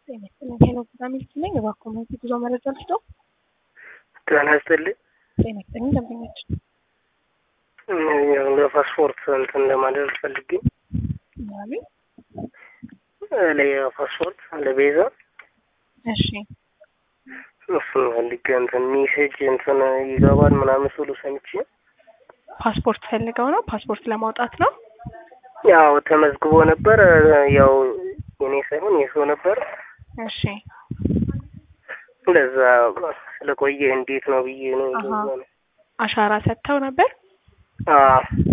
ጤና ይስጥልኝ ሄሎ ቪታሚን ሲ ነኝ። እባክዎ መልስ ጉዞ መረጃ ልስጦ? ጤና ይስጥልኝ። ጤና ይስጥልኝ ደንበኞች ለፓስፖርት እንትን ለማድረግ ፈልጌ ያሉ ለፓስፖርት ለቤዛ እሺ እሱን ፈልጌ እንትን ሜሴጅ እንትን ይገባል ምናምን ስሉ ሰምቼ ፓስፖርት ፈልገው ነው? ፓስፖርት ለማውጣት ነው? ያው ተመዝግቦ ነበር። ያው የኔ ሳይሆን የሰው ነበር። እሺ ለዛ ስለቆየ እንዴት ነው ብዬ ነው። አሃ። ለዛ ነው። አሻራ ሰጥተው ነበር? አዎ